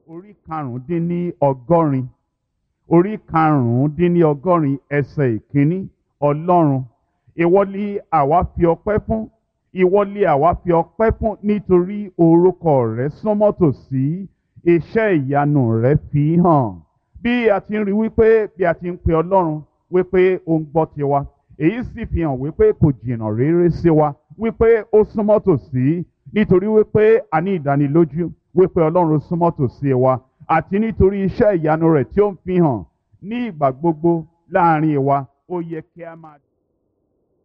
orí karùndínní ọgọ́rin orí karùndínní ọgọ́rin ẹsẹ̀ ìkíní ọlọ́run ìwọ ni àwa fi ọpẹ́ fún ìwọ ni àwa fi ọpẹ́ fún nítorí orúkọ rẹ súnmọ́ tòsí iṣẹ́ ìyanu rẹ fi hàn bí a ti ń rí wípé bí a ti ń pe ọlọ́run wípé ó ń gbọ́ tiwa èyí sì fi hàn wípé kò jìnnà réré sí wa wípé ó súnmọ́ tòsí nítorí wípé a ní ìdánilójú wípé ọlọ́run súnmọ́ tòsí wa àti nítorí iṣẹ́ ìyanu rẹ̀ tí ó ń fi hàn ní ìgbà gbogbo láàrin wa ó yẹ kí a máa.